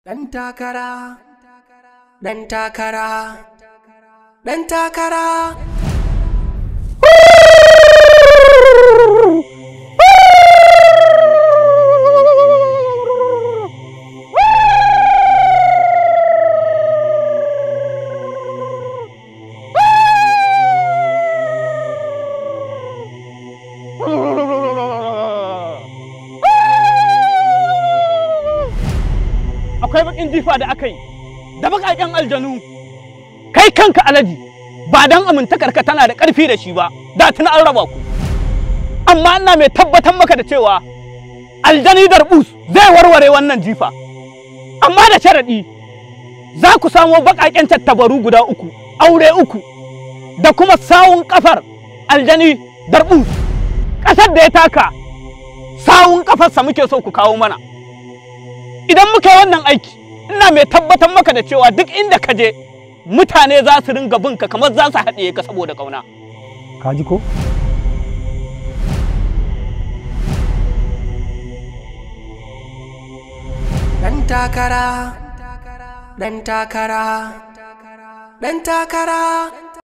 Ɗan takara, ɗan takara, ɗan takara. akwai bakin jifa da aka yi da bakaken aljanu kai kanka alaji ba dan amintakarka tana da ƙarfi da shi ba da tuna an raba ku amma ina mai tabbatar maka da cewa aljani darbus zai warware wannan jifa amma da sharaɗi za ku samo bakaken tattabaru guda uku aure uku da kuma sawun kafar aljani darbus ƙasar da ya taka sawun kafarsa muke so ku kawo mana idan muka yi wannan aiki ina mai tabbatar maka da cewa duk inda ka je mutane za su ringa bin ka kamar za su haɗiye ka saboda ƙauna. ka ji ko Ɗan takara, ɗan takara, ɗan takara.